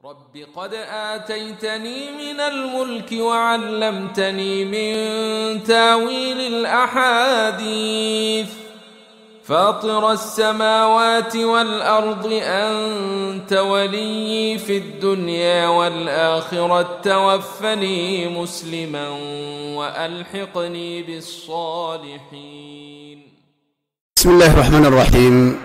رب قد آتيتني من الملك وعلمتني من تاويل الأحاديث فاطر السماوات والأرض أنت ولي في الدنيا والآخرة توفني مسلما وألحقني بالصالحين بسم الله الرحمن الرحيم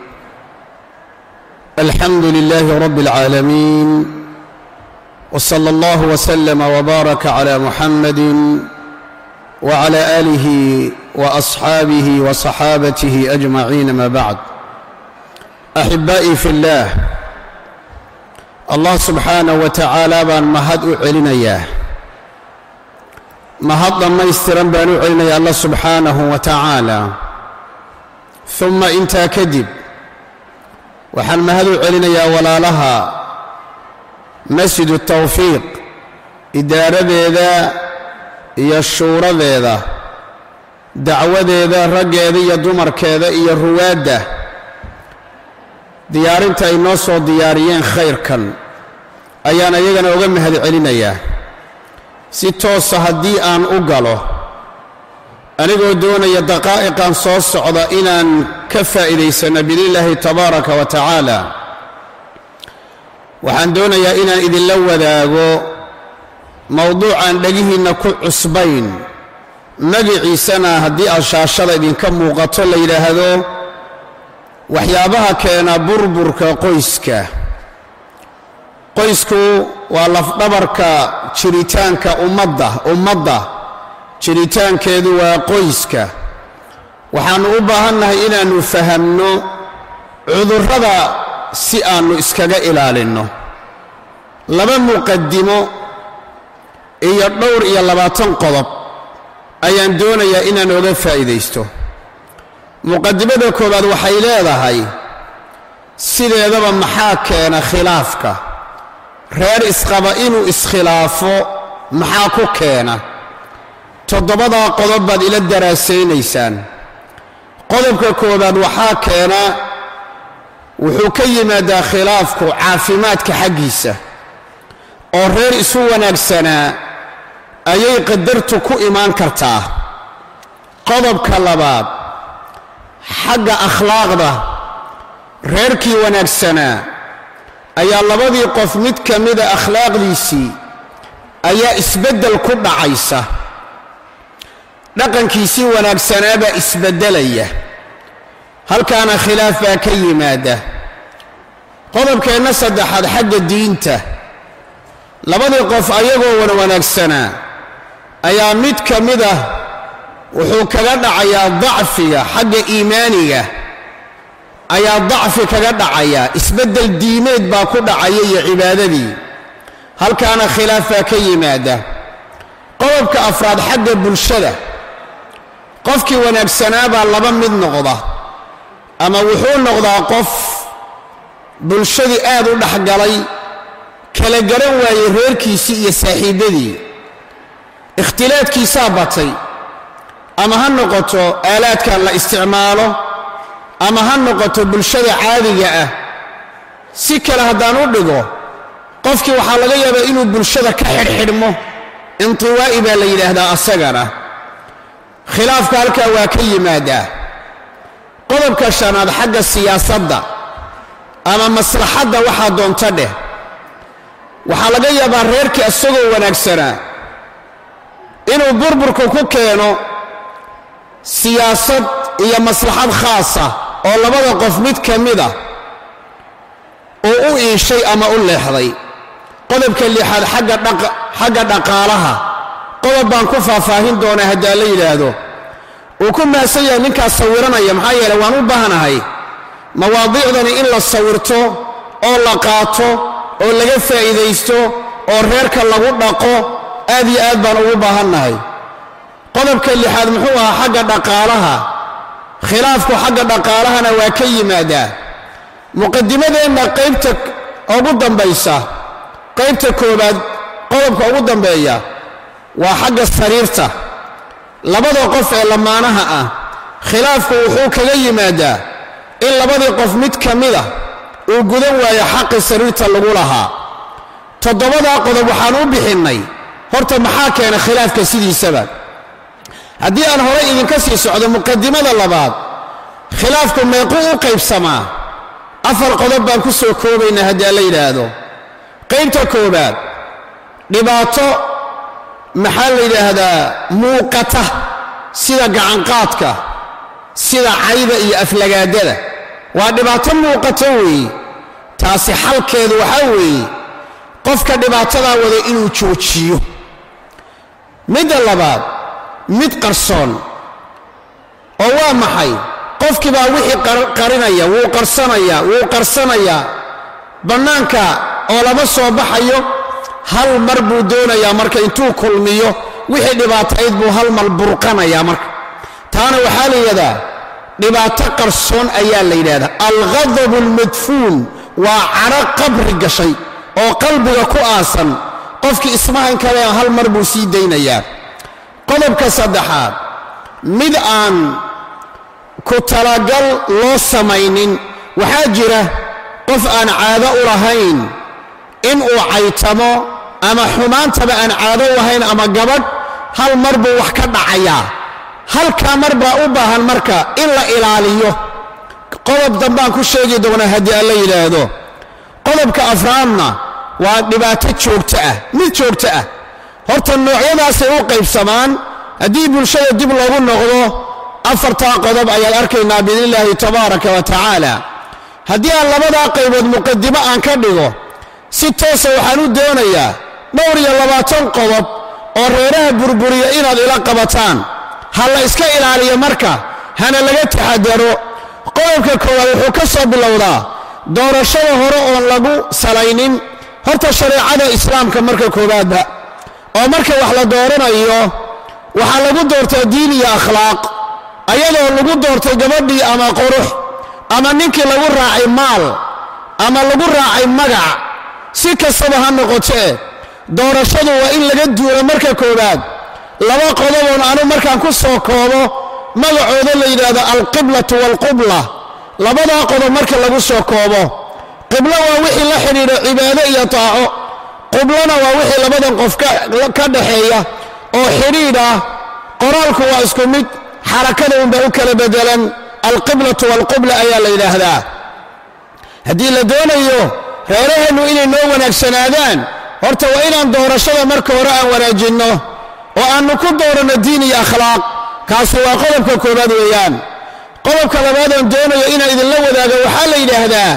الحمد لله رب العالمين وصلى الله وسلم وبارك على محمد وعلى اله واصحابه وصحابته اجمعين ما بعد احبائي في الله الله سبحانه وتعالى baan mahad u celinayaa mahad dhammaystiran baan u celinayaa allah subxaanahu wa tacaala uma intaa kadib waxaan mahad u celinayaa walaalaha masjidu tawfiiq idaaradeeda iyo shuuradeeda dacwadeeda raggeeda iyo dumarkeeda iyo ruwaadda diyaarinta ay noo soo diyaariyeen khayrkan ayaan iyagana uga mahad celinayaa si toosa haddii aan u galo anigoo doonaya daqaa'iqan soo socda inaan ka faa'iidaysanno biidnillaahi tabaaraka wa tacaala waxaan doonayaa inaan idinla wadaago mowduucaan dhegihiinna ku cusbayn magiciisana haddii aad shaashada idinka muuqato la yidhaahdo waxyaabaha keena burburka qoyska qoysku waa lafdhabarka jiritaanka ummadda ummadda jiritaankeedu waa qoyska waxaannu u baahannahay inaannu fahamno cudurrada si aannu iskaga ilaalinno laba muqaddimo iyo dhowr iyo labaatan qodob ayaan doonayaa inaan oga faa'iidaysto muqaddimada koowaad waxay leedahay sideedaba maxaa keena khilaafka reer isqaba inuu iskhilaafo maxaa ku keena toddobadaa qodob baad ila daraasaynaysaan qodobka koowaad waxaa keena wuxuu ka yimaadaa khilaafku caafimaadka xaggiisa oo reer isu wanaagsanaa ayay qadartu ku imaan kartaa qodobka labaad xagga akhlaaqda reerkii wanaagsanaa ayaa labadii qof mid ka mida akhlaaqdiisii ayaa isbeddel ku dhacaysa dhaqankiisii wanaagsanaabaa isbeddelaya halkaana khilaaf baa ka yimaada qodobkeenna saddexaad xagga diinta labadii qof ayagoo wan wanaagsanaa ayaa mid ka mid ah wuxuu kaga dhacayaa dacfiga xagga iimaaniga ayaa dacfi kaga dhacayaa isbeddel diimeed baa ku dhacaya iyo cibaadadii halkaana khilaaf baa ka yimaada qodobka afraad xagga bulshada qofkii wanaagsanaa baa laba mid noqda ama wuxuu noqdaa qof bulshadii aad u dhexgalay kala garan waayey reerkiisii iyo saaxiibbadii ikhtilaadkiisaa batay ama ha noqoto aalaadkan la isticmaalo ama ha noqoto bulshada caadiga ah si kale haddaan u dhigo qofkii waxaa laga yaabaa inuu bulshada ka xidhxidhmo intiwaa'i baa la yidhaahdaa asagana khilaafka halkaa waa ka yimaadaa qodobka shanaad xagga siyaasadda ama maslaxadda waxaa doonta dheh waxaa laga yaabaa reerkii isagoo wanaagsanaa inuu burburku ku keeno siyaasad iyo maslaxad khaasa oo labada qof mid ka mida uu u iishay ama u leexday qodobka lixaad xagga dhaqaalaha qodob baan ku faahfaahin doonaa haddaa la yidhaahdo uu ku mahadsan yahay ninkaas sawiranaya maxaa yeele waan u baahnahay mawaadiicdani in la sawirto oo la qaato oo laga faa'iidaysto oo reerka lagu dhaqo aad iyo aad baan ugu baahannahay qodobka lixaad muxuu ahaa xagga dhaqaalaha khilaafku xagga dhaqaalahana waa ka yimaadaa muqadimadeenna qaybta ugu dambaysa qaybta koowaad qodobka ugu dambeeya waa xagga sariirta labada qof ee lamaanaha ah khilaafku wuxuu kaga yimaadaa in labadii qof mid ka mida uu gudan waayo xaqi sariirta lagu lahaa toddobadaa qodob waxaan u bixinnay horta maxaa keena khilaafka sidiisaba haddii aan horay idinka sii socdo muqadimada labaad khilaafku meequu u qaybsamaa afar qodob baan ku soo koobaynaa haddii aan la yidhaahdo qaybta koowaad dhibaato maxaa la yidhaahdaa muuqata sida gacanqaadka sida cayda iyo aflagaadada waa dhibaato muuqata weeye taasi xalkeedu waxaa weeye qofka dhibaatadaa wada inuu joojiyo midda labaad mid qarsoon oo waa maxay qofkii baa wixii qarinaya wuu qarsanayaa wuu qarsanayaa bannaanka oo lama soo baxayo hal mar buu doonayaa marka intuu kulmiyo wixii dhibaatayd buu hal mar burqanayaa marka taana waxaa la yidhahdaa dhibaato qarsoon ayaa la yidhahdaa alghadabu almadfuun waa caro qabri gashay oo qalbiga ku aasan qofkii ismahan kale hal mar buu sii daynayaa qodobka saddexaad mid aan ku talagal loo samaynin waxaa jira qof aan caado u lahayn inuu caytamo ama xumaantaba aan caado u lahayn ama gabadh hal mar buu wax ka dhacayaa halkaa mar baa u baahan marka in la ilaaliyo qodob dambaan ku sheegi doonaa haddii aan la yidhaahdo qodobka afraadna waa dhibaato joogto ah mid joogto ah horta noocyadaasay u qaybsamaan haddii bulshada dib loogu noqdo afartaa qodob ayaad arkaynaa biidnillaahi tabaaraka wa tacaala haddii aan labadaa qaybood muqadimo aan ka dhigo si toosa waxaan u doonayaa dhowr iyo labaatan qodob oo reeraha burburiya inaad ila qabataan ha la iska ilaaliyo marka hana laga taxadaro qodobka koowaad wuxuu ka soo bilowdaa doorashada hore oon lagu salaynin horta shareecada islaamka marka koowaadba oo marka wax la dooranayo waxaa lagu doortaa diin iyo akhlaaq ayadoo lagu doortay gabadhii ama qurux ama ninkii lagu raacay maal ama lagu raacay magac si kastaba ha noqotee doorashadu waa in laga duula marka koowaad laba qodoboon anu markaan ku soo koobo magacooda la yidhaahdo alqiblatu waalqubla labadaa qodob marka lagu soo koobo qiblo waa wixii la xidhiidha cibaado iyo taaco qublona waa wixii labadan qof ka dhaxeeya oo xidhiidh ah qoraalku waa isku mid xarakada unbaa u kala bedelan alqiblatu waalqubla ayaa la yidhaahdaa haddii la doonayo reeraheennu inay noo wanaagsanaadaan horta waa inaan doorashada marka hore aan wanaajinno oo aannu ku dooranno diin iyo akhlaaq kaasi waa qodobka koowaad weeyaan qodobka labaadaan doonayo inaan idinla wadaago waxaa la yidhaahdaa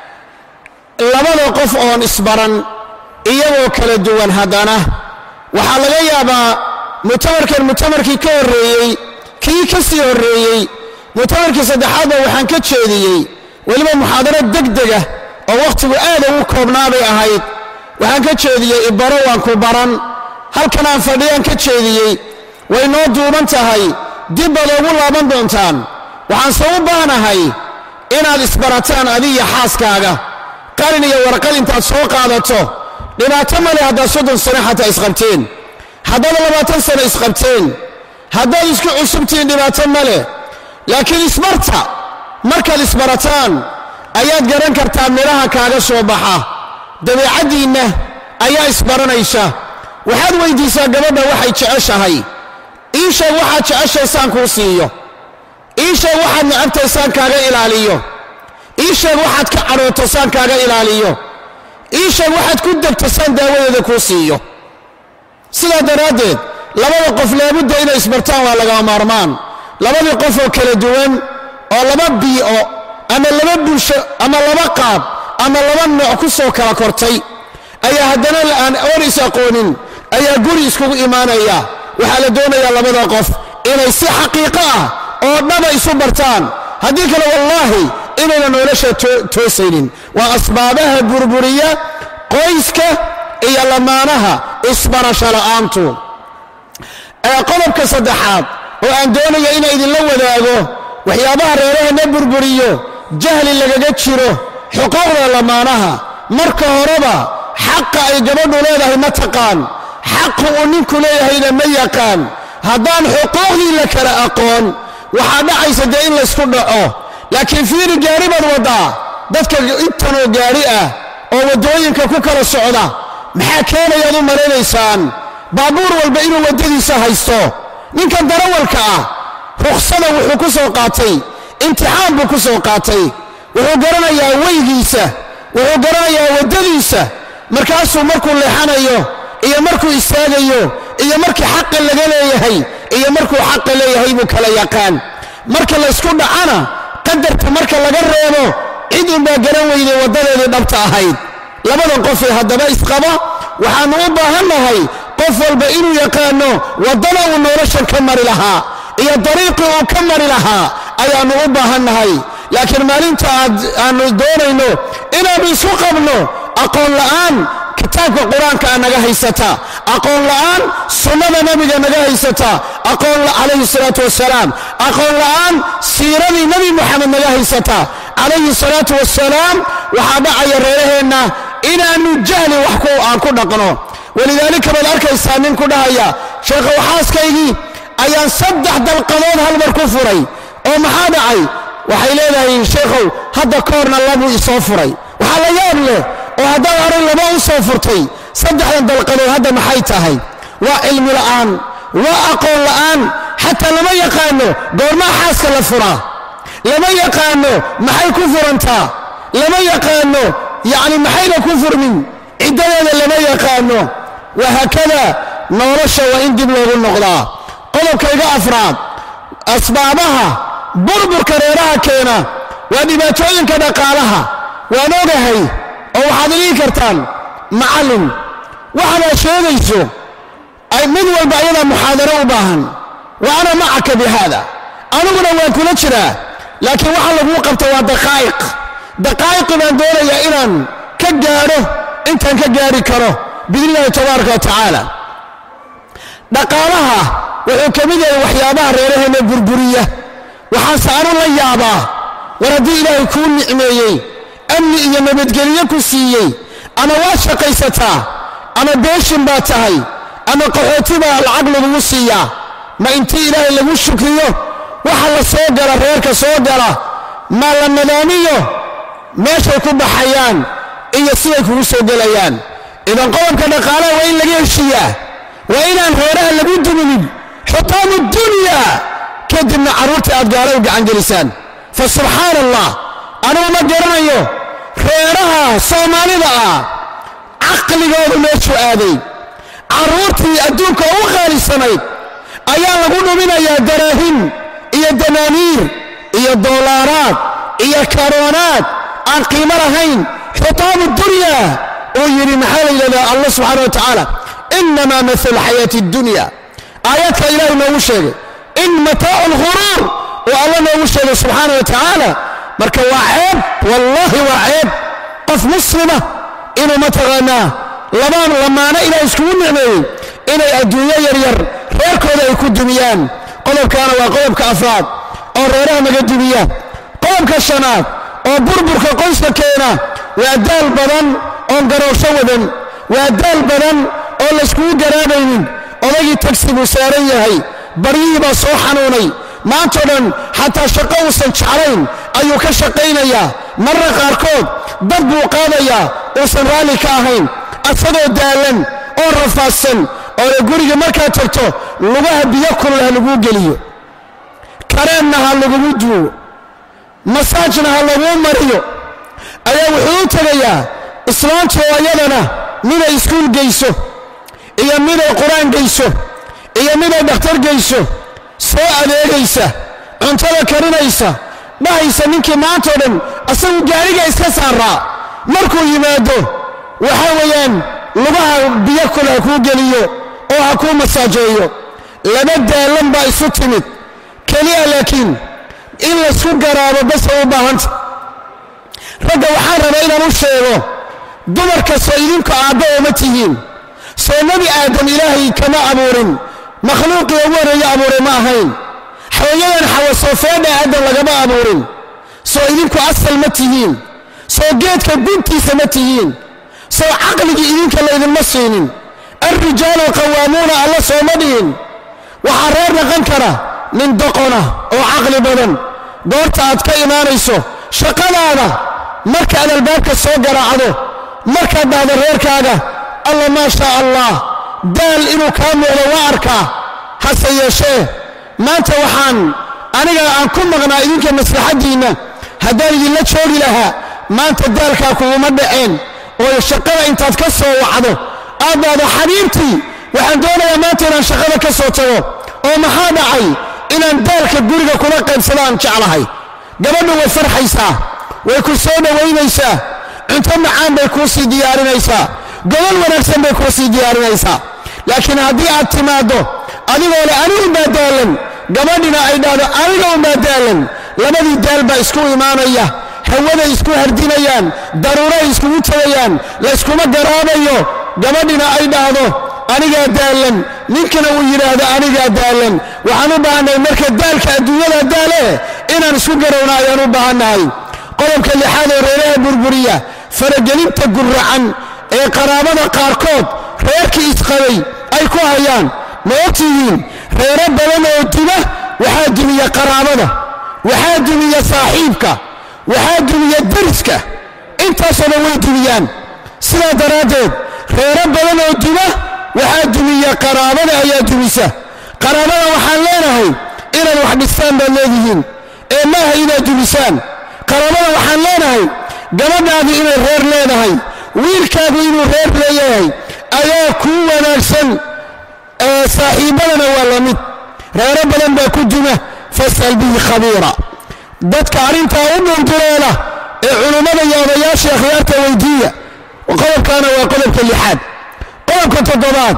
labada qof oon isbaran iyagoo kala duwan haddana waxaa laga yaabaa mutamarkan mutamarkii ka horreeyey kii ka sii horreeyey mutamarkii saddexaadba waxaan ka jeediyey weliba muxaadaro degdega oo wakhtigu aad ugu koobnaabay ahayd waxaan ka jeediyey ibaro waan ku baran halkan aan fadhiyaan ka jeediyey way noo duuban tahay dib baad ugu laaban doontaan waxaanse u baahnahay inaad isbarataan adiya xaaskaaga qalin iyo warqad intaad soo qaadato dhibaato male haddaad soddon sano xataa isqabteen haddaad labaatan sano isqabteen haddaad isku cusubtihiin dhibaato male laakiin isbarta markaad isbarataan ayaad garan kartaa midhaha kaaga soo baxa dabeecaddiinna ayaa isbaranaysa waxaad weyddiisaa gabadha waxay jeceshahay ii sheeg waxaad jeceshaysaan kuu siiyo ii sheeg waxaad necabtaysaan kaaga ilaaliyo ii sheeg waxaad ka cadhootosaan kaaga ilaaliyo ii sheeg waxaad ku degtasaan daawadeeda kuu siiyo sidaa daraaddeed labada qof laabudda inay isbartaan waa lagama maarmaan labadii qof oo kala duwan oo laba bii'o ama laba bulsho ama laba qaab ama laba nooc ku soo kala kortay ayaa haddana aan oon is aqoonin ayaa guri iskugu imaanaya waxaa la doonayaa labada qof inay si xaqiiqo ah oo dhaba isu bartaan haddii kale wallaahi inayna nolosha toosaynin waa asbaabaha burburiya qoyska iyo lamaanaha isbarasho la'aantu qodobka saddexaad oo aan doonayo inaan idinla wadaago waxyaabaha reerahana burburiyo jahli lagaga jiro xuquuqda lamaanaha marka horeba xaqa ay gabadhu leedahay ma taqaan xaqa uu ninku leeyahayna ma yaqaan haddaan xuquuqdii la kala aqoon waxaa dhacaysa dee in laysku dhaco laakiin fiiri gaari baad waddaa dadka intanoo gaari ah oo waddooyinka ku kala socda maxaa keenayaad u malaynaysaan baabuur walba inuu waddadiisa haysto ninkan darawalka ah ruksada wuxuu ku soo qaatay imtixaan buu ku soo qaatay wuxuu garanayaa weygiisa wuxuu garanayaa waddadiisa markaasuu markuu leexanayo iyo markuu istaagayo iyo markii xaqa laga leeyahay iyo markuu xaqa leeyahay buu kala yaqaan marka laysku dhacana qadarka marka laga reebo cid unbaa garan weyday waddadeedii dhabta ahayd labadan qofee haddaba isqaba waxaannu u baahannahay qof walba inuu yaqaano waddada uu noloshan ka mari lahaa iyo dariiqii uu ka mari lahaa ayaannu u baahannahay laakiin maalinta aad aannu doonayno inaannu isu qabno aqoon la'aan kitaabka qur-aanka a naga haysata aqoon la'aan sunnada nebiga naga haysata aqoon calayhi salaatu wasalaam aqoon la'aan siiradii nebi moxamed naga haysata calayhi salaatu wasalaam waxaa dhacaya reeraheenna inaannu jahli wax ku aan ku dhaqno walidaalika baad arkaysaa nin ku dhahaya sheekhow xaaskaygii ayaan saddex dalqadood hal mar ku furay oo maxaa dhacay waxay leedahay sheekhow hadda ka horna labuu isoo furay waxaa la yaab leh oo haddaad horay laba u soo furtay saddexdan dalqadood hadda maxay tahay waa cilmi la'aan waa aqoon la'aan xataa lama yaqaano goormaa xaaska la furaa lama yaqaano maxay ku furantaa lama yaqaano yacni maxayna ku furmin ciddadeeda lama yaqaano wahaakada nolosha waa in dib loogu noqdaa qodobkayga afraad asbaabaha burburka reeraha keena waa dhibaatooyinka dhaqaalaha waan ogahay oo waxaad dhihi kartaan macallin waxaad sheegayso ay mid walba ayadaa muxaadaro u baahan wa ana macaka bi haada aniguna waan kula jiraa laakiin waxa laguu qabta waa daqaa'iq daqaa'iqi baan doonayaa inaan ka gaadho intaan ka gaari karo biidni illahi tabaaraka wa tacaala dhaqaalaha wuxuu ka mid yahay waxyaabaha reeraheenna burburiya waxaase anu la yaabaa war haddii ilaahay kuu nicmeeyey amni iyo nabadgelyo ku siiyey ama waad shaqaysataa ama beeshin baa tahay ama qaxooti baa lacag lagugu siiyaa ma intii ilaahay lagu shukriyo waxa la soo gala reerka soo gala ma la nadaamiyo meeshay ku baxayaan iyo siday kugu soo gelayaan idan qodobka dhaqaalaha waa in laga heshiiyaa waa inaan reeraha lagu duminin xutaamu dunya kadibna carruurta aad gaala u gacangelisaan fa subxaan allah anugu ma garanayo reeraha soomaalida ah caqligoodu meeshuu aaday carruurtii adduunka u qaalisanayd ayaa lagu dhuminayaa daraahim iyo danaaniir iyo doolaaraad iyo karoonaad aan qiimo lahayn xutaamu dunya uu yidhi maxaa la yidhahdaa allah subxaana wa tacaala inamaa mahalu xayaati addunya aayaadka ilaahay noogu sheegay in mataacu alghuruur uu alla noogu sheegay subxaana wa tacaala marka waa ceeb wallaahi waa ceeb qof muslima inuu mataqaanaa labaan lamaano ilaah iskugu nicmeeyey inay adduunyo yaryar reerkooda ay ku dumiyaan qodobkaana waa qodobka afraad oo reeraha naga dumiya qodobka shanaad oo burburka qoyska keena waa daal badan oon garoosho wadan waa daal badan oo layskugu garaabaynin odagii tagsi buu saaran yahay baryihii baa soo xanuunay maantao dhan xataa shaqo uusan jeclayn ayuu ka shaqaynayaa marra qaarkood dad buu qaadayaa uusan raalli ka ahayn asagoo daalan oo rafaadsan oo le guriga markaad tagto lugaha biyo kulul ha laguu geliyo kareenna ha lagugu duugo masaajna ha laguu mariyo ayaa wuxuu u tegayaa islaantu oo iyadana miday iskuul geyso iyo miday qur-aan geyso iyo miday dhakhtar geyso soo adeegaysa cuntada karinaysa dhahaysa ninkii maantao dhan asagu gaariga iska saaraa markuu yimaado waxa weeyaan lugaha biyo kule ha kuu geliyo oo ha kuu masaajeeyo laba daallan baa isu timid keliya laakiin in laysku garaabo basay u baahanta ragga waxaan rabaa inaan u sheego dumarka soo idinku aabba ooma tihiin soo nebi aadam ilaahay kama abuurin makhluuqii ugu horreeye abuuray ma ahayn xawayadan xawa soo feedha aadam lagama abuurin soo idinku asal ma tihiin soo geedka guntiisa ma tihiin soo caqligii idinka laydinma siinin alrijaalu qawaamuuna alla sooma dhihin waxaa reer dhaqan kara nin doqona oo caqli badan goorta aad ka imaanayso shaqadaada markaad albaabka soo garaacdo markaad dhahdo reerkaaga alla maa shaa allah daal inuu kaa muuqdo waa arkaa hase yeeshee maanta waxaan aniga aan ku maqnaa idinka maslaxaddiinna haddaan idinla joogi lahaa maanta daalkaa kuguma dhaceen oo shaqada intaad ka soo wacdo aad dhahdo xabiibtii waxaan doonayaa maanta inaan shaqada ka soo tago oo maxaa dhacay inaan daalka guriga kula qaybsado aan jeclahay gabadhu way farxaysaa way ku soo dhowaynaysaa cunto macaan bay kuu sii diyaarinaysaa gobol wanaagsan bay kuu sii diyaarinaysaa laakiin haddii aad timaaddo adigoo le anigu baa daalan gabadhina ay dhahdo aniga unbaa daalan labadii daal baa isku imaanaya hawaday isku hardinayaan daruuray iskugu tegayaan layskuma garaabayo gabadhina ay dhahdo anigaa daalan ninkana uu yidhaahdo anigaa daalan waxaan u baahannahay marka daalka adduunyada daale inaan isku garowna ayaan u baahannahay qodobka lixaad ee reeraha burburiya faragelinta guracan ee qaraabada qaarkood reerkii isqabay ay ku hayaan ma ogtihiin reero badan oo duma waxaa dumiya qaraabada waxaa dumiya saaxiibka waxaa dumiya dariska intaasoo dhan way dumiyaan sidaa daraaddeed reero badan oo duma waxaa dumiya qaraabada ayaa dumisa qaraabada waxaan leenahay inaad wax dhistaan baad leedihiin ee maaha inaad dumisaan qaraabada waxaan leenahay gabadhaadu inay reer leedahay wiilkaagu inuu reer leeyahay ayaa kuu wanaagsan saaxiibbadana waa la mid reero badan baa ku duma fas'al bihi khabiira dadka arrintaa u dhundureela ee culummada iyo odayaasha akhyaarta weydiiya qodobkaana waa qodobka lixaad qodobka toddobaad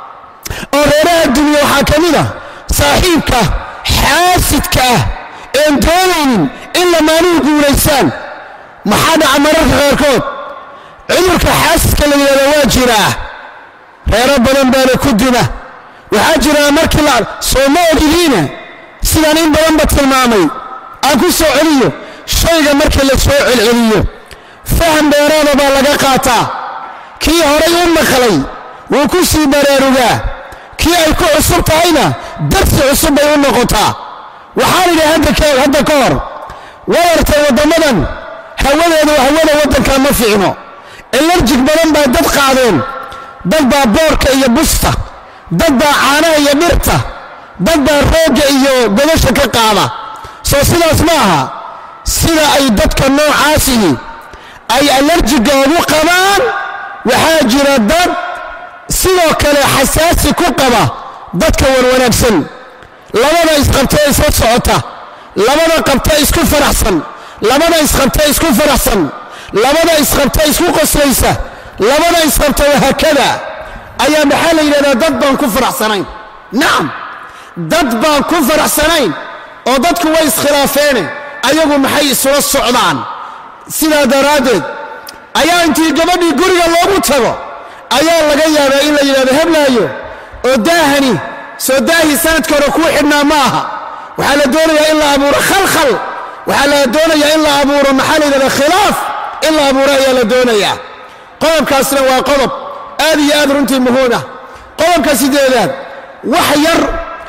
oo reeraha dunya waxaa ka mid ah saaxiibka xaasidka ah een doonaynin in lamaanuhu guulaysaan maxaa dhaca mararka qaarkood cudurka xaasidka la yidhahdo waa jiraa reero badan baana ku duma waxaa jiraa markii la soo ma ogidiina sidaan in badanba tilmaamay aan ku soo celiyo shayga markii la soo celceliyo faham dheeraada baa laga qaataa kii horay u maqlay wuu ku sii baraarugaa kii ay ku cusub tahayna darsi cusub bay u noqotaa waxaan idhi hadda ka hor wadartay waddammadan hawadeedu hawada waddanka ma fiicno elarjig badan baa dad qaadeen dad baa boorka iyo busta dad baa caanaha iyo dhirta dad baa roogga iyo godasha ka qaada soo sidaas ma aha sida ay dadka noocaasihi ay alarjiga ugu qabaan waxaa jira dad sidoo kale xasaasi ku qaba dadka warwanaagsan labada isqabtee isla socota labada qabta isku faraxsan labada isqabta isku faraxsan labada isqabta isku qoslaysa labada isqabta wahaakada ayaa maxaa la yidhahdaa dad baan ku faraxsanayn nacam dad baan ku faraxsanayn oo dadku way iskhilaafeene ayagu maxay isula socdaan sidaa daraaddeed ayaa intii gabadhii guriga loogu tago ayaa laga yaabaa in la yidhahdo heblaayo oo daahani soo daahii sanadka hore kuu xidhnaa ma aha waxaa la doonayaa in la abuuro khalkhal waxaa la doonayaa in la abuuro maxaa la yidhahdaa khilaaf in la abuuro ayaa la doonayaa qodobkaasna waa qodob aad iyo aad runtii muhuuna qodobka sideedaad wax yar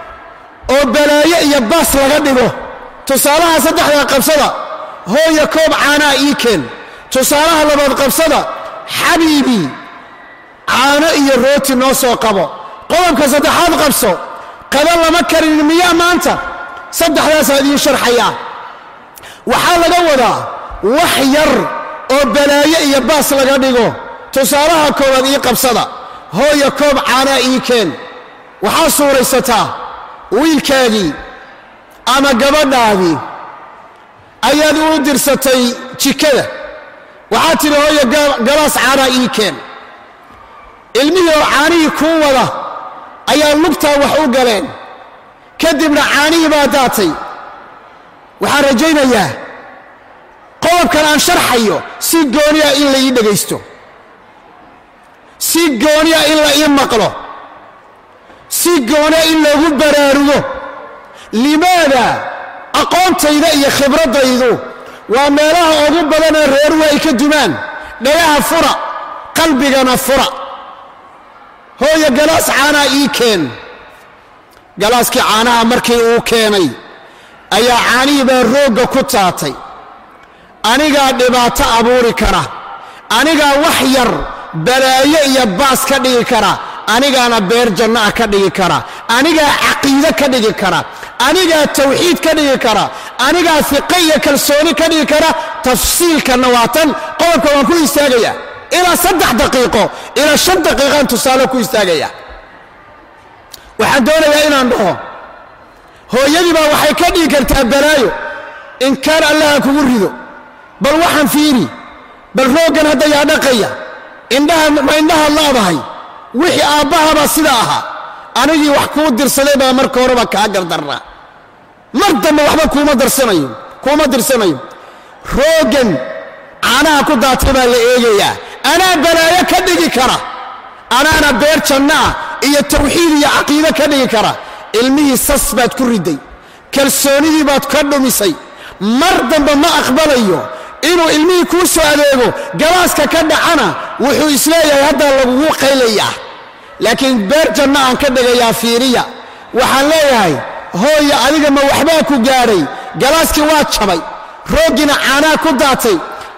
oo balaayo iyo baas laga dhigo tusaalaha saddexda qabsada hooya koob caanaa ii keen tusaalaha labaad qabsada xabiibii caano iyo rooti noo soo qabo qodobka saddexaad qabso qaba lama karin miyaa maanta saddexdaasaa idiin sharxayaa waxaa laga wadaa wax yar oo balaayo iyo baas laga dhigo tusaalaha koowaad ii qabsada hooya koob caanaa ii keen waxaa suuraysataa wiilkaagii ama gabadhaadii ayaad u dirsatay jikada waxaad tidhi hooya galaas caanaa ii keen ilmihii oo caanihii kuu wada ayaa lugtaa wax u galeen kadibna caanihii baa daatay waxaan rajaynayaa qodobkan aan sharxayo si gooniya in la ii dhegaysto si gooniya in la ii maqlo si gooniya in loogu baraarugo limaada aqoontayda iyo khibraddaydu waa meelaha ugu badanee reeruhu ay ka dumaan dhagaha fura qalbigana fura hooya galaas caanaa ii keen galaaskii caanaha markii uu keenay ayaa caanihii baa roogga ku taatay anigaa dhibaato abuuri kara anigaa wax yar balaayo iyo baas ka dhigi kara anigaana beer janno ah ka dhigi kara anigaa caqiide ka dhigi kara anigaa tawxiid ka dhigi kara anigaa fiqe iyo kalsooni ka dhigi kara tafsiilkanna waa tan qodobka waan ku istaagaya ilaa saddex daqiiqo ilaa shan daqiiqaan tusaale ku istaagaya waxaan doonayaa inaan dhaho hooyadii baa waxay ka dhigi kartaa balaayo inkaan allaha kugu rido bal waxaan fiiri bal rooggan hadda yaa dhaqaya indhaha ma indhahaad laadahay wixii aabbahabaa sida ahaa anigii wax kuu dirsaday baa marka horeba kaa gardarnaa mar dambe waxba kuuma darsanayo kuuma dirsanayo rooggan caanaha ku daatay baa la eegayaa anaa balaayo ka dhigi kara anaana beer janno ah iyo tawxiid iyo caqiide ka dhigi kara ilmihii sas baad ku riday kalsoonidii baad ka dhumisay mar dambe ma aqbalayo inuu ilmihii kuu soo adeego galaaska ka dhacana wuxuu isleeyahay haddaa lagugu qaylayaa laakiin beer janno aan ka dhigayaa fiiriya waxaan leeyahay hooya adiga ma waxbaa ku gaadhay galaaskii waa jabay rooggiina caanaa ku daatay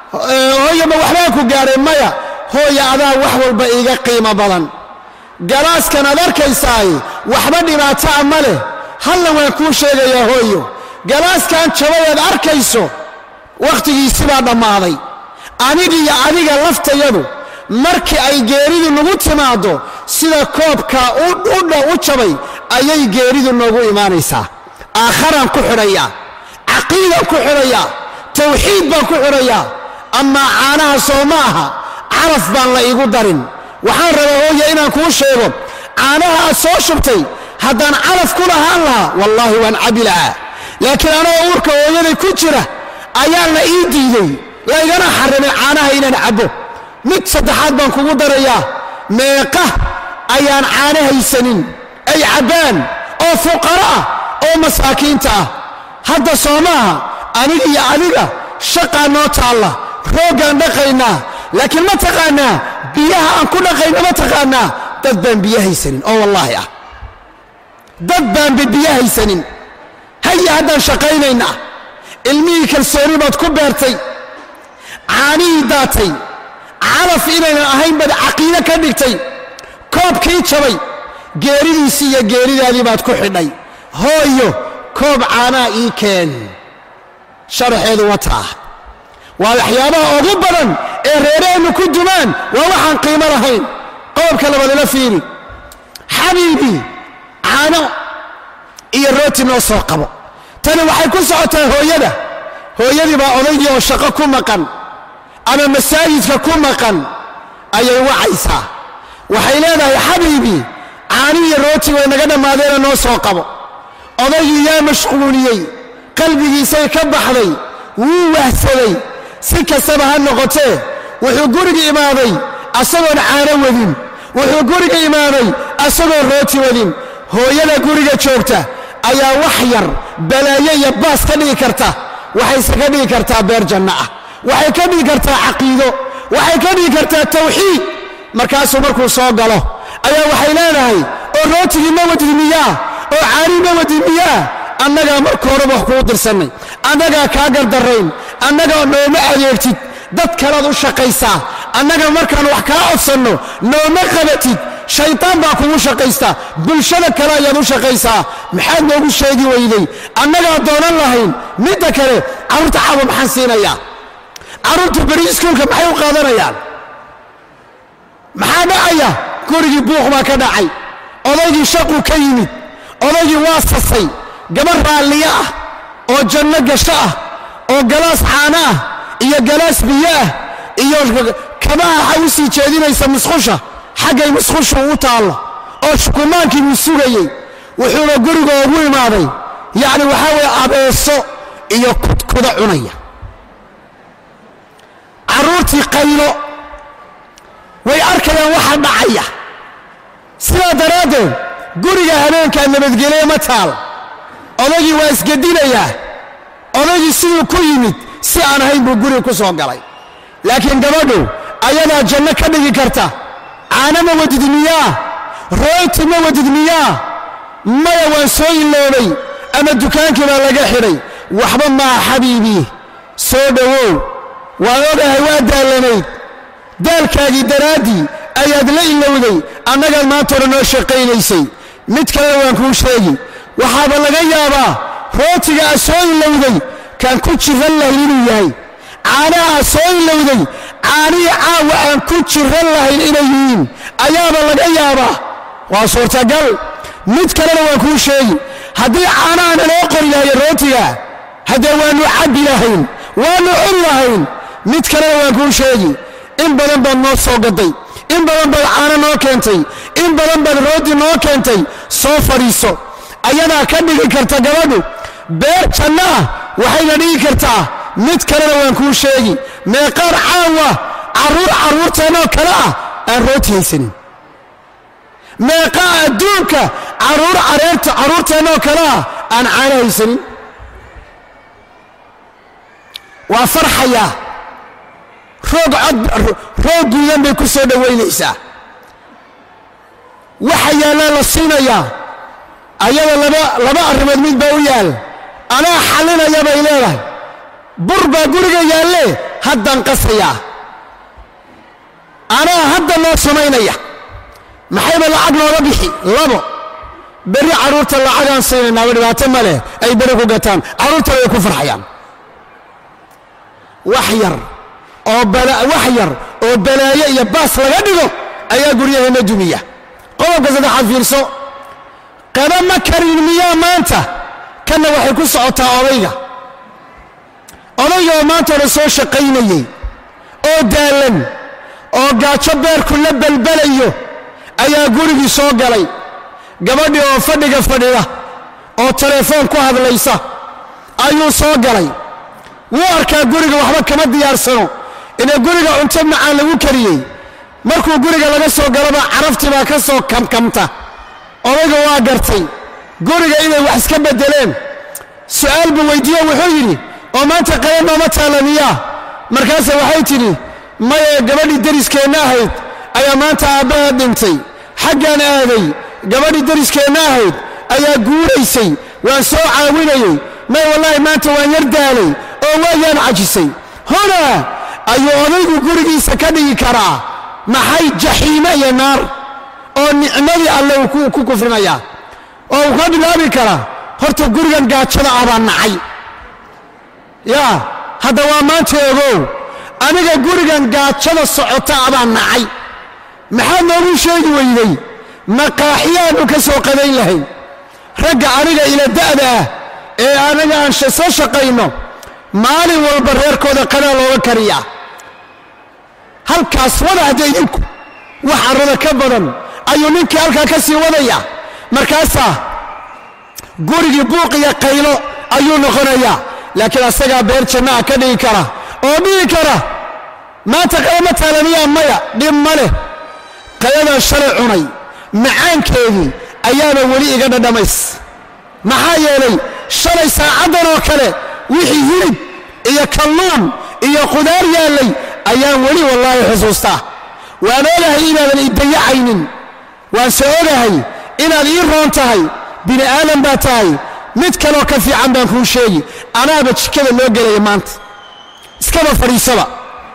hooya ma waxbaa ku gaadhay maya hooya adaa wax walba iiga qiimo badan galaaskan aad arkaysaay waxba dhibaataa ma leh halla waan kuu sheegayaa hooyo galaaskan jabay aad arkayso wakhtigiisi baa dhammaaday anigiyo adiga laftayadu markii ay geeridu nagu timaaddo sida koobka udha u jabay ayay geeridu noogu imaanaysaa aakharaan ku xidhayaa caqiidaan ku xidhayaa tawxiid baan ku xidhayaa amaa caanaha soo ma aha caraf baan la iigu darin waxaan rabaa hooya inaan kuu sheego caanaha aad soo shubtay haddaan calaf ku lahaan lahaa wallaahi waan cabbi lahaa laakiin anagoo uurka hooyaday ku jira ayaa la ii diiday laygana xarrimay caanaha inaan cabbo mid saddexaad baan kugu darayaa meeqa ayaan caano haysanin ay cabbaan oo fuqaro ah oo masaakiinta ah hadda soo maaha aniga iyo adiga shaqaa noo taalla rooggaan dhaqaynaa laakiin ma taqaanaa biyaha aan ku dhaqayna ma taqaanaa dad baan biyo haysanin oo wallaahi ah dad baanba biyo haysanin haya haddaan shaqaynaynaa ilmihii kalsooni baad ku beertay caanihii daatay calaf inaynan ahayn baad caqiide ka dhigtay koobkii jabay geeridiisii iyo geeridaadii baad ku xidhay hooyo koob caanaa ii keen sharaxeedu wataa waa waxyaabaha ugu badan ee reeraheennu ku dumaan waa waxaan qiimo lahayn qodobka labaad ila fiiri xabiibii caano iyo rooti noo soo qabo tani waxay ku socotaa hooyada hooyadii baa odaygii oo shaqo ku maqan ama masaajidka ku maqan ayay wacaysaa waxay leedahay xabiibii caani iyo rooti way naga dhammaadeena noo soo qabo odaygii yaa mashquuliyey qalbigiisay ka baxday wuu wahsaday si kastaba ha noqotee wuxuu guriga imaaday asagoon caano wadin wuxuu guriga imaaday asagoon rooti wadin hooyada guriga joogta ayaa wax yar balaayo iyo baas ka dhigi karta waxayse ka dhigi kartaa beer janno ah waxay ka dhigi kartaa caqiido waxay ka dhigi kartaa tawxiid markaasuu markuu soo galo ayaa waxay leedahay oo rootigii ma wadid miyaa oo caanii ma wadid miyaa annagaa marka horeba wax kuu dirsannay annagaa kaa gardarrayn annagaa nooma adeegtid dad kalaad u shaqaysaa annaga markaan wax kaa codsanno nooma qabatid shaytaan baa kugu shaqaysta bulshada kale ayaad u shaqaysaa maxaad noogu sheegi weyday annagaa doonan lahayn midda kale carruurta caawa maxaan siinayaa carruurtu beri iskuulka maxay u qaadanayaan maxaa dhacaya gurigii buuq baa ka dhacay odaygii shaquu ka yimid odaygii waa sasay gabar raalliyo ah oo janno gasho ah oo galaas caano ah iyo galaas biyo ah iyo kabaha waxa u sii jeedinaysa musqusha xaggay musqushu u taallo oo shukumaankii buu sugayey wuxuuna guriga ugu imaaday yacni waxaa weeye abeeso iyo kudkuda cunaya carruurtii qaylo way arkayaan waxa dhacaya sidaa daraaddeed guriga habeenkaa nabadgelye ma taal odaygii waa isgedinayaa odaygii siduu ku yimid si aan ahayn buu guriga ku soo galay laakiin gabadhu ayadaa janno ka dhigi karta caano ma wadid miyaa rooti ma wadid miyaa maya waan soo iloobay ama dukaankii baa laga xidhay waxba maaha xabiibii soo dhowow waan ogahay waa daallanayd daalkaagii daraaddii ayaad la ilowday annagaad maanta hore noo shaqaynaysay mid kalena waan kuu sheegi waxaaba laga yaabaa rootiga aad soo ilowday kaan ku jiran lahayn inuu yahay caanaha aad soo ilowday caanihii caawa aan ku jiran lahayn inay yihiin ayaaba laga yaabaa waa suurtagal mid kalena waan kuu sheegi haddii caanaha naloo qori lahayo rootiga haddee waannu cabbi lahayn waannu cuni lahayn mid kalena waan kuu sheegi in badan baad noo soo gaday in badan baad caano noo keentay in badan baad rooti noo keentay soo fadhiiso ayadaa ka dhigi karta gabadhu beer janno ah waxayna dhigi kartaa mid kalena waan kuu sheegi meeqaar caawa carruur carruurteennoo kale ah aan rooti haysanin meeqaa adduunka carruur careerta carruurteennoo kale ah aan caano haysanin waa farxayaa roog cod roog guudan bay ku soo dhowaynaysaa waxa yaallaa la siinayaa ayada laba laba arrimood mid baa u yaal anaa xallinaya bay leedahay bur baa guriga yaallee haddaan qasayaa anaa hadda noo samaynaya maxayba lacag nooga bixi labo berri carruurta lacagaan siinaynaaba dhibaato ma leh ay berri ku gataan carruurtana way ku farxayaan wax yar oo wax yar oo balaayo iyo baas laga dhigo ayaa guryaheenna dumiya qodobka saddexaad fiirso qaba ma karin miyaa maanta kanna waxay ku socotaa odayga odayga oo maanta hore soo shaqaynayey oo daallan oo gaajo beerku la balbalayo ayaa gurigii soo galay gabadhii oo fadhiga fadhida oo telefoon ku hadlaysa ayuu soo galay wuu arkaa guriga waxba kama diyaarsano inay guriga cunto macaan lagu kariyey markuu guriga laga soo galaba caraftii baa ka soo kamkamta odayga waa gartay guriga inay wax iska beddeleen su'aal buu weyddiiyo wuxuu yidhi oo maanta qaya nooma taalla miyaa markaase waxay tidhi maye gabadhii deriskeenna ahayd ayaa maanta aabbaha dhintay xaggaan aaday gabadhii deriskeenna ahayd ayaa guuraysay waan soo caawinayey may wallaahi maanta waan yar daalay oo waayaan cajisay hunaa ayuu odaygu gurigiisa ka dhigi karaa maxay jaxiime iyo naar oo nicmadii alle uu ku kufrinayaa oo uu ka bilaabi karaa horta gurigan gaajada ah baan nacay yaa hadda waa maanta ogow aniga gurigan gaajada socota ah baan nacay maxaad noogu sheegi weyday maqaaxiyaannu ka soo qadayn lahayn ragga aniga ila da'da ah ee anaga aan soo shaqayno maalin walba reerkooda qadaa looga kariyaa halkaas wada hadda idinku wax carrada ka badan ayuu ninkii halkaa ka sii wadaya markaasaa gurigii buuq iyo qaylo ayuu noqonayaa laakiin asagaa beer jannaha ka dhigi kara oo dhigi kara maanta qayama taalamiyaa maya dhib ma leh qayadan shalay cunay macaankeedii ayaaba weli iga dhadhamays maxaa yeelay shalay saacaddan oo kale wixii hilib iyo kalluun iyo qudaar yaallay ayaan weli wallaahi xusuustaa waan ogahay inaadan i dayacaynin waan se ogahay inaad ii roon tahay bini aadan baa tahay mid kaloo ka fiican baan kuu sheegi anaaba jikada loo gelaya maanta iskaba fadhiisaba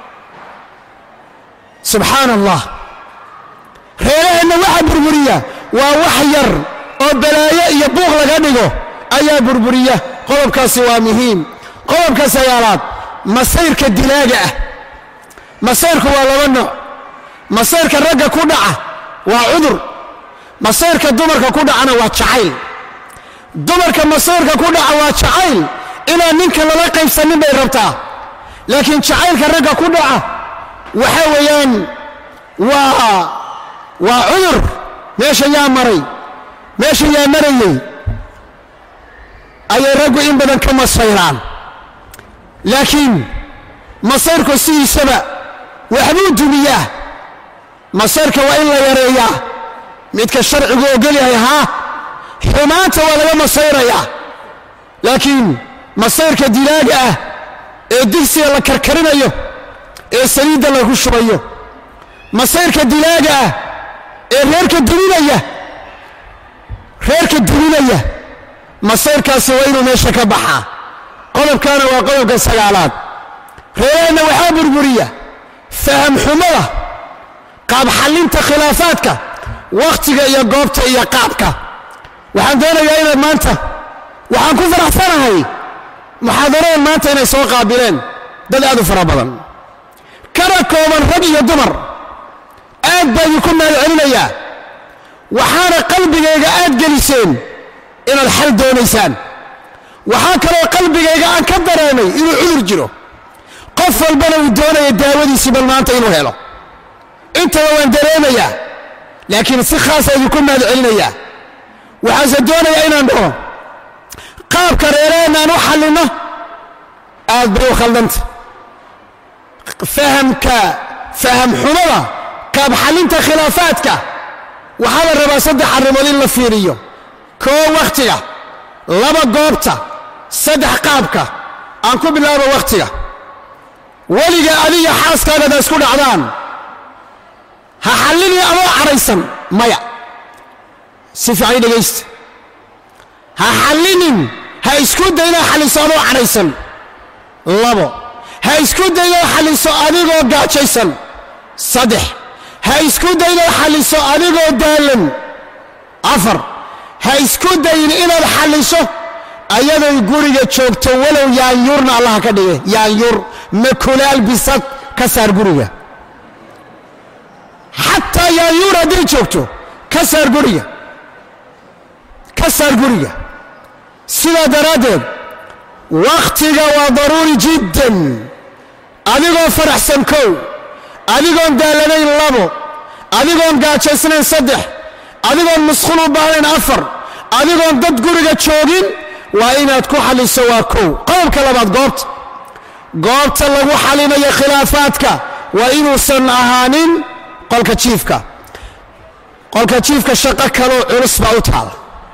subxaana allah reeraheenna waxaa burburiya waa wax yar oo balaayo iyo buuq laga dhigo ayaa burburiya qodobkaasi waa muhiim qodobka sagaalaad masayrka dilaaga ah masayrku waa laba nooc masayrka ragga ku dhaca waa cudur masayrka dumarka ku dhacana waa jacayl dumarka masayrka ku dhaca waa jacayl inaan ninka lala qaybsanin bay rabtaa laakiin jacaylka ragga ku dhaca waxa weeyaan waa waa cudur meesha yaa maray meesha yaa marayey ayay raggu in badan ka masayraan laakiin masayrku sidiisaba waxbuu dumiyaa masayrka waa in la yareeyaa midka sharcigu ogol yahay haa xumaanta waa laga masayrayaa laakiin masayrka dilaaga ah ee digsiga la karkarinayo ee saliidda lagu shubayo masayrka dilaaga ah ee reerka duminaya reerka duminaya masayrkaasi waa inuu meesha ka baxaa qodobkaana waa qodobka sagaalaad reeraheenna waxaa burburiya faham xumada qaab xallinta khilaafaadka wakhtiga iyo goobta iyo qaabka waxaan doonayaa inaad maanta waxaan ku faraxsanahay muxaadaradan maanta inay soo qaabileen dad aad u fara badan kana kooban rag iyo dumar aad baa idinku mahad celinayaa waxaana qalbigayga aad geliseen inaad xal doonaysaan waxaa kaloo qalbigayga aan ka dareemay inuu cudur jiro qof walbana uu doonaya daawadiisii bal maanta inuu helo intaba waan dareemayaa laakiin si khaasa idinku mahad celinayaa waxaanse doonayaa inaan dhaho qaabka reeraheenna aan u xallinno aad bay u khaldanta fahamka faham xumada qaab xallinta khilaafaadka waxaa la rabaa saddex arrimood in la fiiriyo koo wakhtiga laba goobta saddex qaabka aan ku bilaabo wakhtiga weliga adiga xaaskaagada isku dhacdaan ha xallini adoo cadhaysan maya si fiican dhegaysta ha xallinin ha isku daynaa xalliso adoo cadhaysan labo ha isku daynoo xalliso adigoo gaajaysan saddex ha isku daynoo xalliso adigoo daalan afar ha isku dayin inaad xalliso ayadoy guriga joogto walow yaanyuurna allaha ka dhige yaanyuur makulaal bisad ka saar guriga xataa yaanyuur hadday joogto ka saar guriga ka saar guriga sidaa daraaddeed wakhtiga waa daruuri jiddan adigoo faraxsan kow adigoon daalanayn labo adigoon gaajaysnayn saddex adigoon musqul u baahnayn afar adigoon dad guriga joogin waa inaad ku xalliso waa kow qodobka labaad goobta goobta lagu xalinayo khilaafaadka waa inuusan ahaanin qolka jiifka qolka jiifka shaqo kaloo culus baa u taala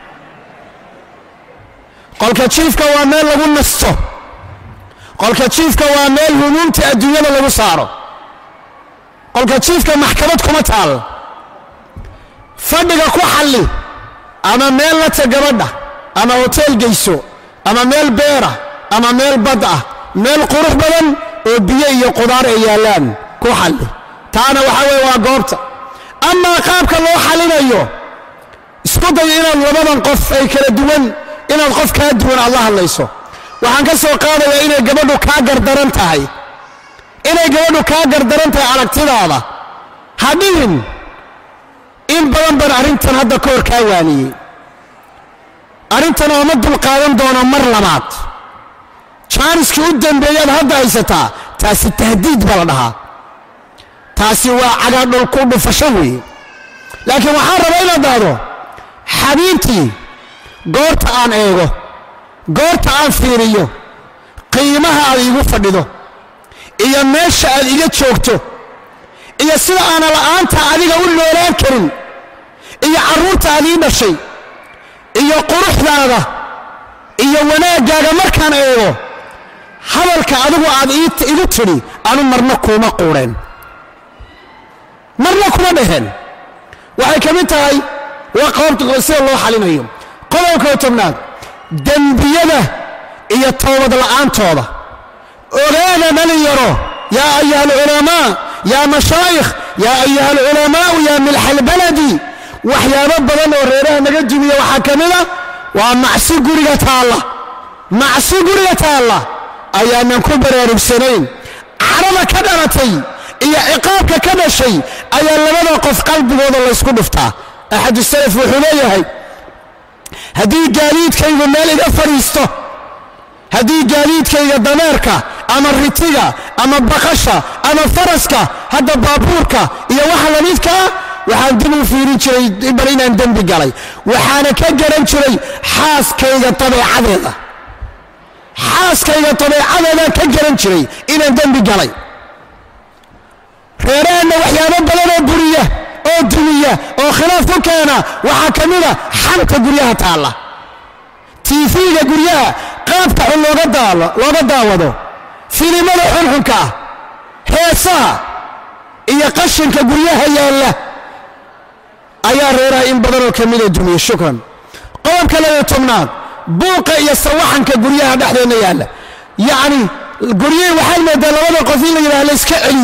qolka jiifka waa meel lagu nasto qolka jiifka waa meel humuumta adduunyada lagu saaro qolka jiifka maxkamad kuma taal fadhiga ku xalli ama meel lata gabadha ama hoteel geyso ama meel beera ama meel bad ah meel qurux badan oo biyo iyo qudaar ay yaallaan ku xalli taana waxaa weeye waa goobta amaa qaabka loo xallinayo isku day inaad labadan qof ay kala duwan inaad qof kaa duwan aad la hadlayso waxaan ka soo qaadayaa inay gabadhu kaa gardaran tahay inay gabadhu kaa gardaran tahay aragtidaada ha dhihin in badan baan arrintan hadda ka hor kaa waaniyey arrintan ooma dulqaadan doono mar labaad jaaniskii u dambeeyaad hadda haysataa taasi tahdiid baa la dhahaa taasi waa cagaadhul ku dhufasho weeye laakiin waxaan rabaa inaad dhahdo xabiibtii goorta aan eego goorta aan fiiriyo qiimaha aad iigu fadhido iyo meesha aad iga joogto iyo sida aana la'aanta adiga u noolaan karin iyo carruurta aad ii dhashay iyo quruxdaada iyo wanaaggaaga markaan eego hadalka adigu aad igu tidhi anu marna kuuma quudheen marna kuma dhaheen waxay ka mid tahay waa qoobta sida loo xalinayo qodobka tobnaad dembiyada iyo toobad la'aantooda ogaada dhalinyaro yaa ayuha alculamaa yaa mashaayikh yaa ayuha alculamaa'u yaa milxa albaladi waxyaabo badan oo reeraha naga dumiya waxaa ka mid a waa macsi guriga taalla macsi guriga taalla ayaanan ku baraarugsanayn cadhada ka dhalatay iyo ciqaabka ka dhashay ayaa labada qof qalbigooda laysku dhuftaa axadu salaf wuxuu leeyahay haddii gaadiidkaygu meel iga fadhiisto haddii gaadiidkayga dameerka ama ritiga ama baqasha ama faraska hadda baabuurka iyo waxa lamidkaa waxaan dib u fiirin jiray bal inaan dembi galay waxaana ka garan jiray xaaskayga dabeecadeeda xaaskayga dabeecadeedaan ka garan jiray inaan dembi galay reeraheenna waxyaabo badan oo buriya oo dumiya oo khilaaf ku keena waxaa ka mida xanta guryaha taalla tiifiga guryaha qaabka xun looga daawado filimada xunxunka ah heesaha iyo qashinka guryaha yaalla ayaa reeraha in badanoo ka mida dumiya shukran qodobka labaiyo tobnaad buuqa iyo sawaxanka guryaha dhexdeenna yaalla yacni guryihii waxaad moodaa labada qof in la yidhaha la iska celiyo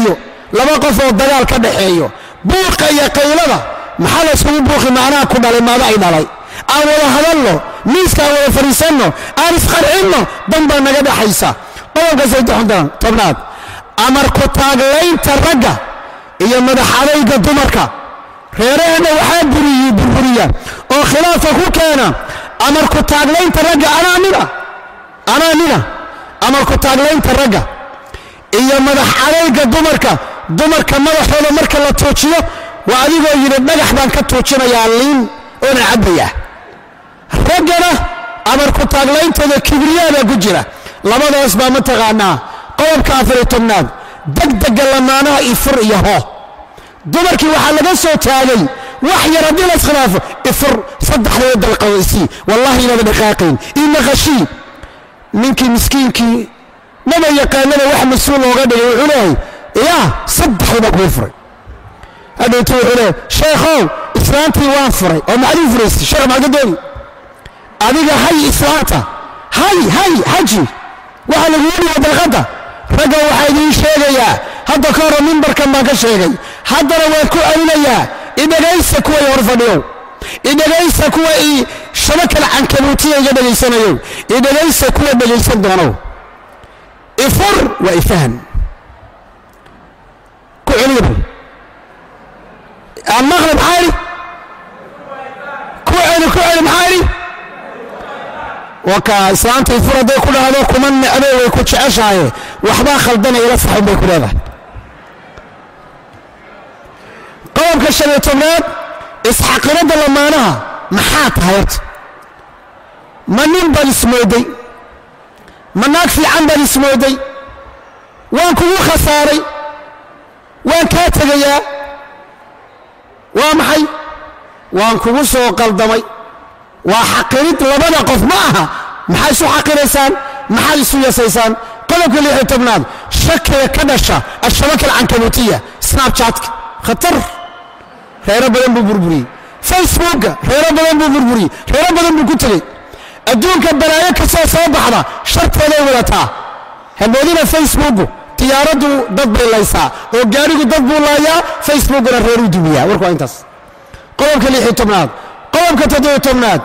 laba qof oo dagaal ka dhaxeeyo buuqa iyo qaylada maxaa la yskugu buuqi macnaha ku dhalay maada ay dhalay aan wada hadalno miiska aan wada fadhiisanno aan isqarcinno dan baa naga dhaxaysa qodobka saddexdan tobnaad amar ku taaglaynta ragga iyo madax adayga dumarka reeraheenna waxaa buriyi burburiya oo khilaafa ku keena amar ku taaglaynta ragga anaa nina anaa nina amar ku taaglaynta ragga iyo madax adayga dumarka dumarka madaxooda marka la tuujiyo waa adigoo yidhi dhagax baan ka tuujinayaa liin oona cabbayaa raggana amar ku taagleyntooda kibriyaabaa ku jira labadaas baa mataqaanaa qodobka afariyo tobnaad degdega lamaanaha ifur iyo hoo dumarkii waxaa laga soo taagay wax yar haddii la iskhilaafo ifur saddexdaba dalqaysii wallahi inaada dhaqaaqayn inaqashii ninkii miskiinkii maba yaqaanaba wax mas-uul looga dhigay wuxuu leeyahay yaa saddexdaba kuu furay hadhowtu wuxuu leeyahay sheekhow islaantii waan furay oo maxaad ii furaysay sheekh maxaad ka dooni adiga hay islaanta hay hay xaji waxaa lagugu dhiga dalqadda ragga waxaa idiin sheegayaa hadda ka hore mimbarkan baan ka sheegay haddana waan ku celinayaa idhegaysa kuwa i hor fadhiyow idhegaysa kuwa i shabakal cankabuutiya iga dhegaysanayow idhegaysa kuwa dhegaysan doonow ifur waa ifahan ku celiya aan maqli maxaa idhi ku celi ku celi maxaa idhi waka islaanta ifur hadday ku dhahdo kuma necdo way ku jeceshahaye waxbaa khaldana ila saxun bay ku leedahay qodobka shan iyo tobnaad isxaqiradda lamaanaha maxaa tahay horta ma nin baad ismooday ma naag fiican baad ismooday waan kugu khasaaray waan kaa tegayaa waa maxay waan kugu soo qaldamay waa xaqirid labada qof ma aha maxaa isu xaqiraysaan maxaad isu yasaysaan qodobka lix iyo tobnaad shakiga ka dhasha ashabaka alcankabuutiya snabchatka khatar reero badan buu burburiyey facebooka reero badan buu burburiyey reero badan buu ku tegey adduunka balaayo kastoo soo baxda sharteeday wadataa hamoodina facebooku tiyaaraddu dad bay laysaa oo gaadhigu dad buu laayaa facebookuna reeruu dumiyaa warku waa intaas qodobka lix iyo tobnaad qodobka toddobiyo tobnaad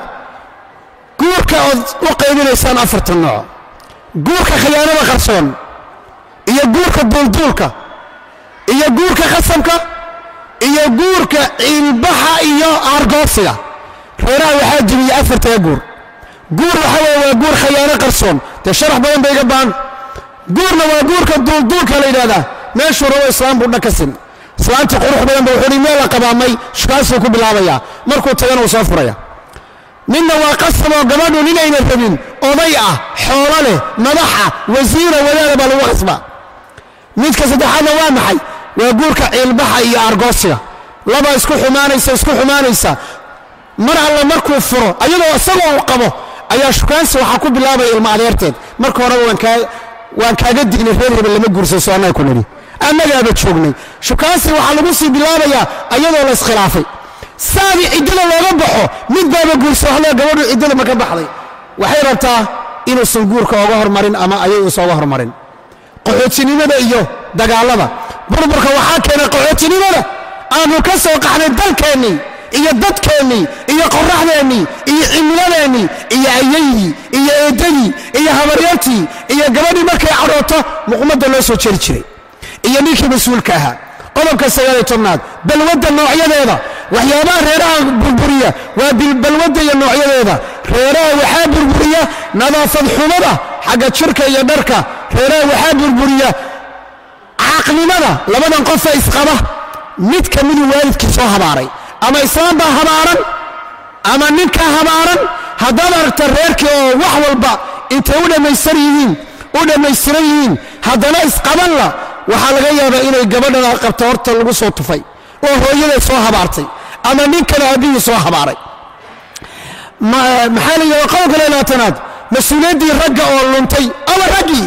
guurka ood u qaybinaysaan afartan nooc guurka khiyaanada qarsoon iyo guurka duulduulka iyo guurka qasamka iyo guurka ciilbaxa iyo aargoosiga reeraha waxaa jiriya afartaga guur guur waxa weeye waa guur khayaano qarsoon dee sharax badan bay iga baan guurna waa guurka duulduulka la yidhahdaa meeshuu rabo islaam buu dhakasin islaantii qurux badan ba wuxuu hi meel la qabaamay shukaasuu ku bilaabayaa markuu tagana uu soo furaya midna waa qasab oo gabadhu ninayna rabin oday ah xoolo leh madaxa wasiira wadaada baa lagu qasbaa midka saddexaadna waa maxay waa guurka ciilbaxa iyo argoosiga laba isku xumaanaysa isku xumaanaysa mar alla markuu furo ayadoo isagoo uu qabo ayaa shukaansi waxaa ku bilaabaya ilmo adeerteed marka horeba waan kaa waan kaaga dignay reer hebel lama guursaso annaga ku nidhi annagaaba joognay shukaansi waxaa lagu sii bilaabayaa ayadoo la iskhilaafay saadii ciddada looga baxo mid baaba guursa waxle gabadhu ciddada ma ka baxday waxay rabtaa inuusan guurka oga hormarin ama ayay uusan oga hormarin qaxootinimada iyo dagaallada burburka waxaa keenay qaxootinimada aanu ka soo qaxnay dalkeennii iyo dadkeennii iyo qorraxdeennii iyo cimiladeennii iyo ayaydii iyo eeddadii iyo habaryartii iyo gabadhii markay cadhooto muqmadda loo soo jeri jiray iyo ninkii mas-uulka ahaa qodobka sagaal iyo tobnaad balwadda noocyadeeda waxyaabaha reeraha burburiya waa balwadda iyo noocyadeeda reeraha waxaa burburiya nadaafad xumada xagga jirka iyo dharka reeraha waxaa burburiya caaqnimada labadan qofee isqaba mid ka miduu waalidkii soo habaaray ama islaam baa habaaran ama ninkaa habaaran haddaad aragta reerkii oo wax walba intay u dhammaystir yihiin u dhammaystiran yihiin haddana isqabanla waxaa laga yaabaa inay gabadhan aad qabta horta lagu soo tufay oo hooyaday soo habaartay ama ninkana aabbihii soo habaaray maxaa la yidhahda qodobka leelaatanaad mas-uuliyaddii ragga oo luntay awa raggii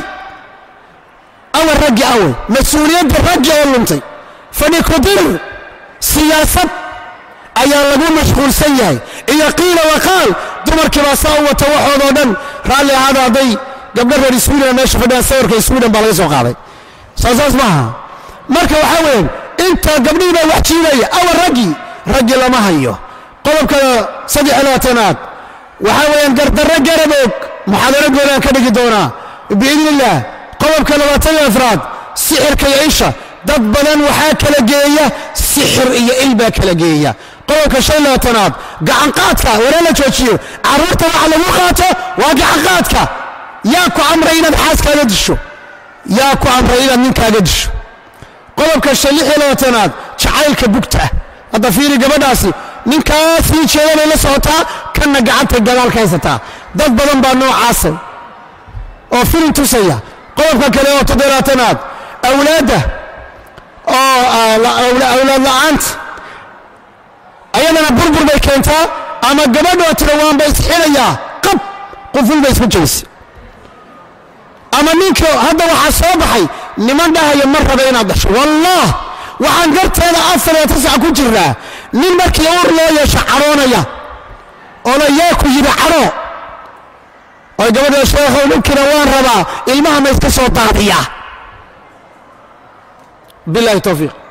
awa raggi awe mas-uuliyaddii raggi oo luntay fadhi kudir siyaasad ayaa lagu mashquulsan yahay iyo qiila waqaal dumarkii baa saa u wata waxoodoo dhan raalli ahaada hadday gabdho reer swiden meesha fadhiyaan sawirka swiden baa laga soo qaaday soo saas maaha marka waxaa weeyaan inta gabdhihii baa wax jiidaya awa raggii raggii lama hayo qodobka saddex iyo labaatanaad waxaa weeyaan gardarro garaboog muxaadaro goonaan ka dhigi doonaa biidni illaah qodobka labaatan iyo afraad sixirka iyo isha dad badan waxaa kala geeya sixir iyo il baa kala geeya qodobka shan iyo labaatanaad gacanqaadka waree la joojiyo carruurta waxa lagu qaato waa gacanqaadka yaa ku amray inaad xaaskaaga disho yaa ku amray inaad ninkaaga disho qodobka shan lix iyo labaatanaad jacaylka bugta hadda fiiri gabadhaasi ninkaa sii jeedanay la socotaa kanna gacantay gadaal ka haysataa dad badan baa noocaasa oo filim tusaya qodobka kale oo toddobaatanaad awlaadda oo awlaad la'aanta ayadana burbur bay keentaa ama gabadhoo tira waanba isxinayaa qab quful bay isku jabisa ama ninka hadda waxaa soo baxay niman dhahaya ma raba inaad dhasho wallah waxaan garteeda afar iyo tisac ku jiraa nin markii uur loo yeesho cadhoonaya oo la yaa ku yidhi cadho oy gabadha sheekhow ninkina waan rabaa ilmaha ma iska soo daadiyaa billahi towfiiq